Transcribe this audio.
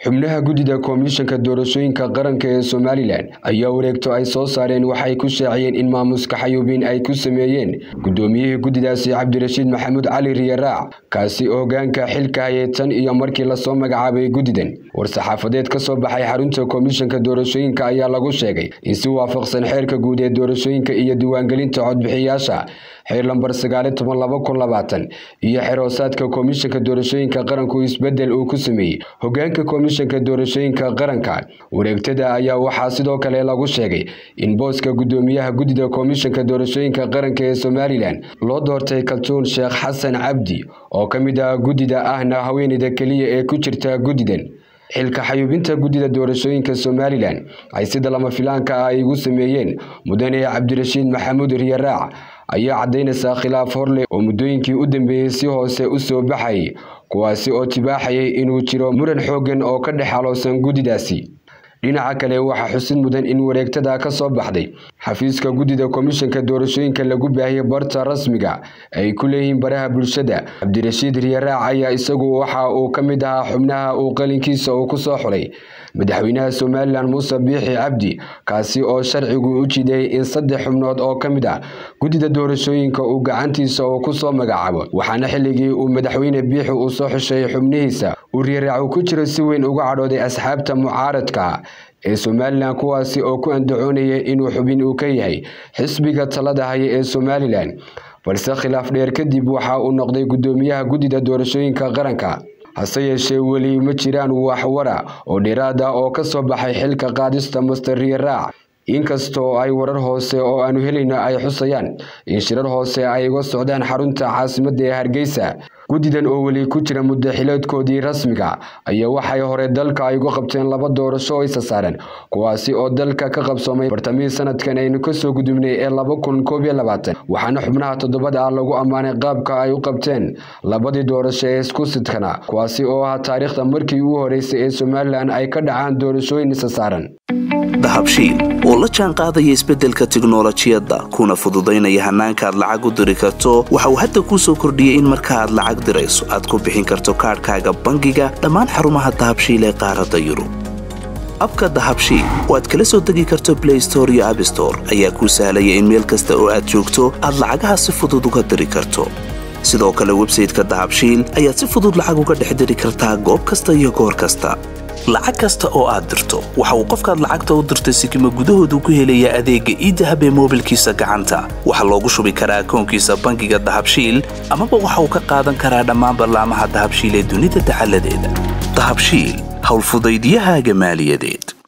xubnaha guddida komishanka doorashooyinka qaranka ee somalilan ayaa wareegto ay soo saareen waxay ku shaaciyeen in maamuska xayuubin ay ku sameeyeen guddoomiyihii guddidaasi cabdirashiid maxamuud cali riyaraac kaasi oo hogaanka xilka hayay tan iyo markii lasoo magacaabay guddidan war-saxaafadeed ka soo baxay xarunta komishanka doorashooyinka ayaa lagu sheegay in si waafaqsan xeerka guud ee doorashooyinka iyo diiwaangelinta codbixiyaasha xeer lambar sagaali toban laba kun labaatan iyo xeer hoosaadka komishanka doorashooyinka qaranku isbedel uu ku sameeyey hogaanka komishanka doorashooyinka qaranka wareegtada ayaa waxaa sidoo kale lagu sheegay in booska guddoomiyaha guddida komishanka doorashooyinka qaranka ee somalilan loo doortay kaltuun sheekh xasan cabdi oo ka mid ah guddida ahna haweeneyda keliya ee ku jirta guddidan xilka xayuubinta guddida doorashooyinka somalilan ay sida lama filaanka ah ay igu sameeyeen mudane cabdirashiid maxamuud riyaraac ayaa caddaynaysaa khilaaf horleh oo muddooyinkii u dambeeyey si hoose u soo baxayay kuwaasi oo tibaaxayay inuu jiro muran xooggan oo ka dhex haloosan guddidaasi dhinaca kale waxaa xusid mudan in wareegtada ka soo baxday xafiiska guddida komishanka doorashooyinka lagu baahiyey barta rasmiga ay ku leeyihiin baraha bulshada cabdirashiid riyaraac ayaa isagu waxa uu ka mid ahaa xubnaha uu qalinkiisa uu ku soo xulay madaxweynaha somalilan muuse biixi cabdi kaasi oo sharcigu u jideeyey in saddex xubnood oo ka mid ah guddida doorashooyinka uu gacantiisa uu ku soo magacaabo waxaana xilligii uu madaxweyne biixi uu soo xusheeyey xubnihiisa uu riyaraacu ku jiro si weyn uga cadhooday asxaabta mucaaradka ee somalilan kuwaasi oo ku andacoonaya inuu xubin uu ka yahay xisbiga talada haya ee somalilan balse khilaaf dheer kadib waxa uu noqday guddoomiyaha guddida doorashooyinka qaranka hase yeeshee weli ma jiraan waxwara oo dheeraad ah oo ka soo baxay xilka qaadista master riyaraac inkastoo ay warar hoose oo aanu helayno ay xusayaan in shirar hoose ay uga socdaan xarunta caasimadda ee hargeysa guddidan oo weli ku jira muddaxileedkoodii rasmiga ayaa waxay hore dalka ay uga qabteen laba doorasho oo isa saaran kuwaasi oo dalka ka qabsoomay bartamihii sanadkan aynu kasoo gudubnay ee laba kun koob iyo labaatan waxaana xubnaha toddobada ah lagu ammaanay qaabka ay u qabteen labadii doorasho ee isku sidkana kuwaasi oo ah taariikhda markii ugu horeysay ee somalilan ay ka dhacaan doorashooyin isa saaran dahabshiil oo la jaan qaadaya isbeddelka tiknolojiyadda kuna fududaynaya hannaanka aad lacag u diri karto waxa uu hadda kuu soo kordhiyey in marka aad lacag dirayso aad ku bixin karto kaadhkaaga bangiga dhammaan xarumaha dahabshiil ee qaaradda yurub abka dahabshiil oo aad kala soo degi karto blay store iyo abstore ayaa kuu sahlaya in meel kasta oo aad joogto aad lacagaha si fudud uga diri karto sidoo kale websayteka dahabshiil ayaad si fudud lacag uga dhex diri kartaa goob kasta iyo goor kasta lacag kasta oo aad dirto waxa uu qofkaad lacagta u dirtay sikima gudahoodu ku helayaa adeegga iidahab ee moobilkiisa gacanta waxaa loogu shubi karaa akoonkiisa bangiga dahabshiil amaba waxa uu ka qaadan karaa dhammaan ballaamaha dahabshiil ee dunida dacaladeeda dahabshiil howlfudaydyahaaga maaliyadeed